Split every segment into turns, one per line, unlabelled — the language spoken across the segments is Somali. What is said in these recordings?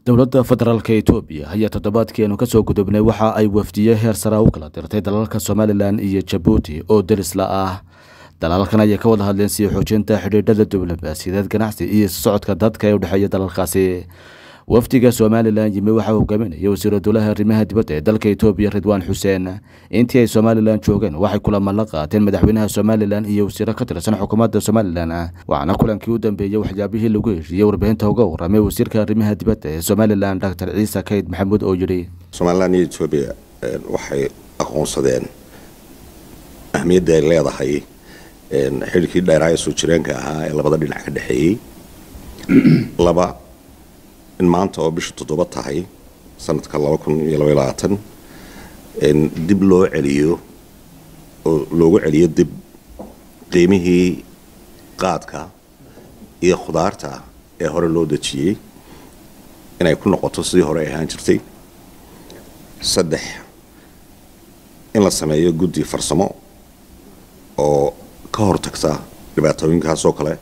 dowladda federaalk etoobiya ayaa toddobaadkeenu kasoo gudubnay waxa ay wafdiye heer sara u kala dirtay dalalka somalilan iyo jabuuti oo derisla ah dalalkan ayay ka wada hadleen sii xoojinta xidhiidhada diblomaasiyadeed ganacsi iyo socodka dadka ee u dhexeeya dalalkaasi wafdiga somalilan yimi waxaa hogaaminaya wasiiru dowlaha arrimaha dibadda ee dalka etoobiya ridwaan xuseen intii ay somalilan joogeen waxay kulamo la qaateen madaxweynaha somalilan iyo wasiiro ka tirsan xukuumadda somalilan waxaana kulankii u dambeeyey waxyaabihii lagu heshiiyey warbaahinta uga waramay wasiirka arrimaha dibadda ee somalilan doctor ciise kayd maxamuud oo yidhi
somalilan iyo etoobiya waxay aqoonsadeen ahmiyadda ay leedahay xilkii dheeraha ee soo jireenka ahaa ee labada dhinac ka dhexeeyey laba in maanta oo bisha toddoba tahay sanadka laba kun iyo labaiy labaatan dib loo celiyo oo loogu celiyo dib qiimihii qaadka iyo khudaarta ee hore loo dejiyey inay ku noqoto sidii hore ay ahaan jirtay saddex in la sameeyo guddi farsamo oo ka hortagta dhibaatooyinkaas oo kale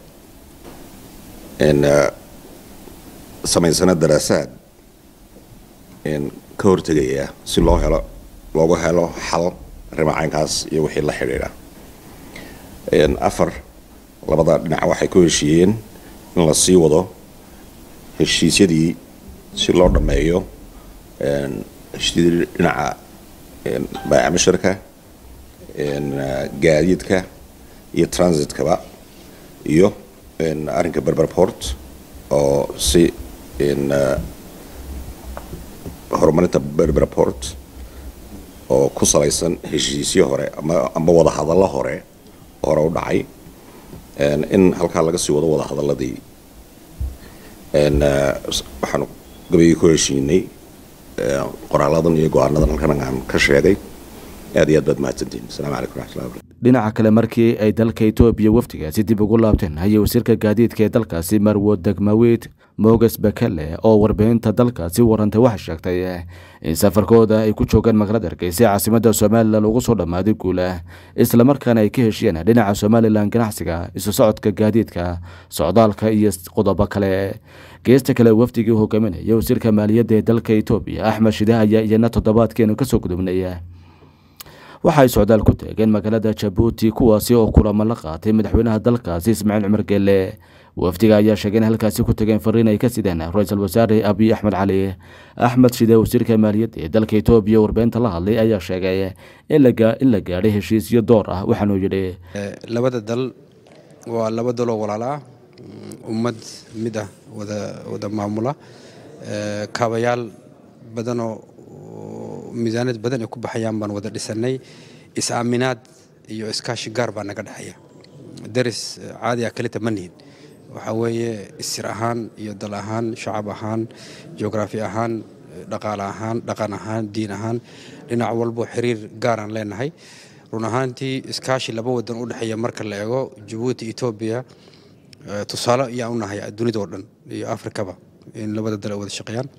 samaysana daraasaad ka hortegaya si loo helo loogu helo xal arrimacaynkaas iyo wixii la xidhiidha afar labada dhinac waxay ku heshiiyeen in la sii wado heshiisyadii si loo dhammeeyo heshiisyadii dhinaca baayacmashirka gaadiidka iyo transitkaba iyo arrinka berberport oo si horumarinta berberport oo ku salaysan heshiisyo hore amba wadahadallo hore hore u dhacay in halkaa laga sii wado wadahadaladii waxaanu gabayii ku heshiinay qoraaladan iyo go-aanadan halkan aan ka sheegay aad iyo aad baad mahadsantihin asalaamu calaykum raxmatullahi barakatu
dhinaca kale markii ay dalka etoobiya wafdigaasi dib ugu laabteen ayay wasiirka gaadiidka ee dalkaasi marwo degmaweyd moges bakele oo warbaahinta dalkaasi warantay waxay sheegtay in safarkooda ay ku joogaan magaalada hargeysa caasimadda somalilan ugu soo dhammaaday guulah islamarkaana ay ka heshiyeen dhinaca somalilan ganacsiga isu socodka gaadiidka socdaalka iyo qodobo kale geesta kale wafdigii hogaaminaya wasiirka maaliyadda ee dalka etoobiya axmed shide ayaa iyana toddobaadkeenu kasoo gudubnaya waxa ay socdaal ku taageen magaalada jabuuti kuwaasi oo kulamo la qaatay madaxweynaha dalkaasi ismaaciil cumar geelle wafdiga ayaa sheegay in halkaasi ku tageen fariin ay ka sideen ra-iisul wasaare abiy axmed cali axmed shide wasiirka maaliyadda ee dalka etoobiya warbaahinta la hadlay ayaa sheegay in la gaadhay heshiisyo door ah waxaanuu yidhi
labada dal waa laba daloo walaala ah ummad mid ah wada maamula kaabayaal badanoo miisaaniyad badan ay ku baxayaan baan wada dhisanay is-aaminaad iyo iskaashi gaar baa naga dhexeeya daris caadi ah kalita ma nihin waxaa weeye isir ahaan iyo dal ahaan shacab ahaan joograafi ahaan dhaqaale ahaan dhaqan ahaan diin ahaan dhinac walbo xiriir gaaraan leenahay run ahaantii iskaashi laba wadan u dhexeeya marka la eego jabuuti etoobiya tusaale ayaan u nahay dunida oo dhan iyo afrikaba in labada dal ay wada shaqeeyaan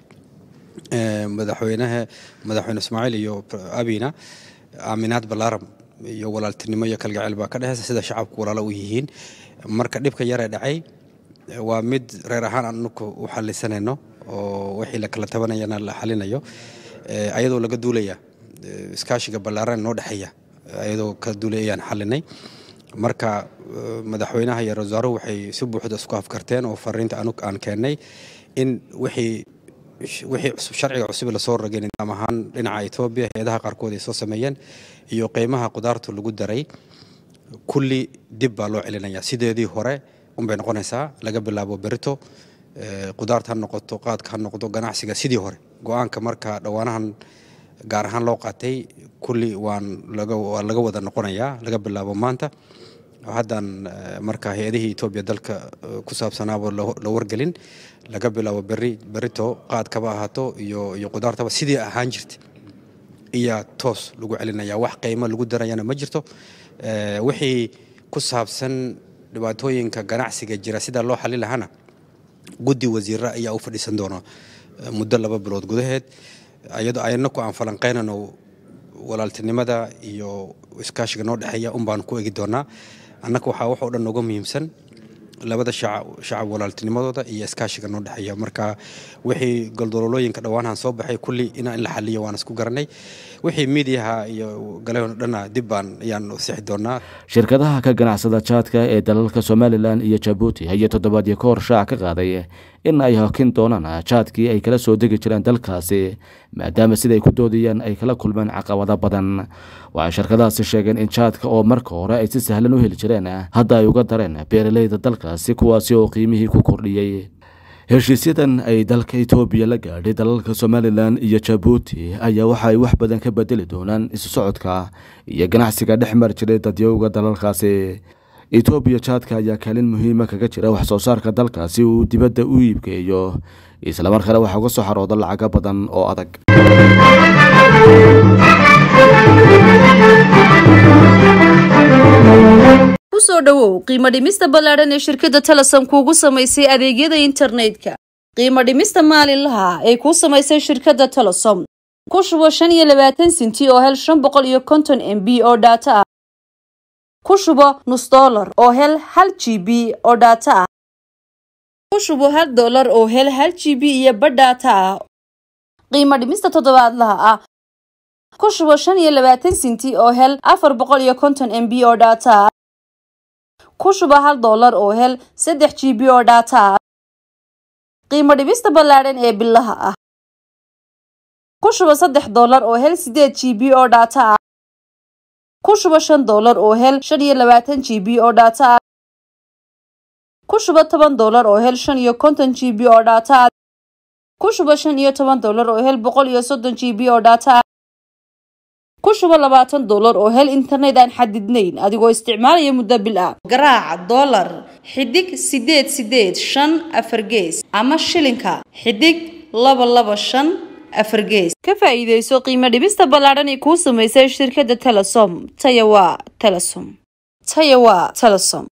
madaxweynaha madaxweyne ismaaciil iyo abina aaminaad balaaram iyo walaaltinimo iyo kalgacayl baa ka dhexeysa sida shacabku walaalo u yihiin marka dhibka yaree dhacay waa mid reer ahaan anuku u xalisanayno oo wixii la kala tabanayana la xalinayo ayadoo laga duulaya iskaashiga ballaaran noo dhexeeya ayadoo ka duulay ayaan xalinay marka madaxweynaha iyo rasaaruhu waxay si buuxda isku afkarteen oo fariinta anug aan keennay in wixii wixii cusub sharciga cusub lasoo rogay nidaam ahaan dhinaca etoobiya hay-adaha qaarkood ay soo sameeyeen iyo qiimaha qudaartu lagu daray kulli dib baa loo celinaya sideedii hore unbay noqonaysaa laga bilaabo berito qudaarta ha noqoto qaadka ha noqdo ganacsiga sidii hore go-aanka marka dhowaanahan gaar ahaan loo qaatay kulli waan waa laga wada noqonayaa laga bilaabo maanta haddaan marka hay-adihii etoobiya dalka ku saabsanaaba la wargelin laga bilaabo beri berito qaadkaba ahaato iyo iyo qudaartaba sidii ahaan jirtay iyaa toos lagu celinaya wax qiimo lagu darayana ma jirto wixii ku saabsan dhibaatooyinka ganacsiga jira sida loo xalin lahana guddi wasiira ayaa u fadhiisan doona muddo laba bilood gudaheed ayadoo aynaku aan falanqaynano walaaltinimada iyo iskaashiga noo dhexeeya un baan ku egi doonaa annaka waxaa wax oo dhan nooga muhiimsan labada shacab walaaltinimadooda iyo iskaashiga noo dhexeeya marka wixii goldololooyinka dhowaanahan soo baxay kulli inaa in la xaliyo waan isku garanay wixii miidiyaha iyo galahona dhanna dib baan ayaan sixi doonaa
shirkadaha ka ganacsada jaadka ee dalalka somalilan iyo jabuuti ayaa toddobaadyo ka hor shaac ka qaaday in ay hokin doonaan jaadkii ay kala soo degi jireen dalkaasi maadaama siday ku doodayaan ay kala kulmeen caqabado badan waxay shirkadahaasi sheegeen in jaadka oo marka hore ay si sahlan u heli jireen hadda ay uga dareen beeraleyda dalkaasi kuwaasi oo qiimihii ku kordhiyey heshiisyadan ay dalka etoobiya la gaadhay dalalka somalilan iyo jabuuti ayaa waxa ay wax badan ka bedeli doonaan isu socodka iyo ganacsiga dhex mari jiray dadyowga dalalkaasi etoobiya jaadka ayaa kaalin muhiima kaga jira wax soo saarka dalkaasi uu dibadda u iibgeeyo islamarkaana waxaa uga soo xarooda lacago badan oo adag
kusoo dhowow qiimo dhimista ballaadhan ee shirkadda telesom kuugu samaysay adeegyada internetka qiimo dhimista maalinlaha ee kuu samaysay shirkadda telesom ku shubo shan iyo labaatan sinti oo hel shan boqol iyo konton m b oo dhaato ah ku shubo nus dollar oo hel hal g b oo dhaato ah ku shubo hal dollar oo hel hal g b iyo badh dhaato ah qiimo dhimista toddobaadlaha ah ku shubo shan iyo labaatan sinti oo hel afar boqol iyo konton m b oo dhaato ah ku shuba hal dollar oo hel saddex g b oo dhaata ah qiimo dhibista ballaadhan ee bilaha ah ku shuba saddex dollar oo hel sideed g b oo dhaata ah ku shuba shan dollar oo hel shan iyo labaatan g b oo dhaata ah ku shuba toban dollar oo hel shan iyo konton g b oo dhaata ah ku shuba shan iyo toban dollar oo hel boqol iyo soddon g b oo dhaata ah ku shubo labaatan dollar oo hel internet aan xadidnayn adigoo isticmaalaya muddo bil ah garaaca dollar xidig sideed sideed shan afar gees ama shilinka xidig laba laba shan afar gees ka faa'iidayso qiimo dhibista ballaadhan ee kuu samaysay shirkadda telesom taya waa telesom taya waa telesom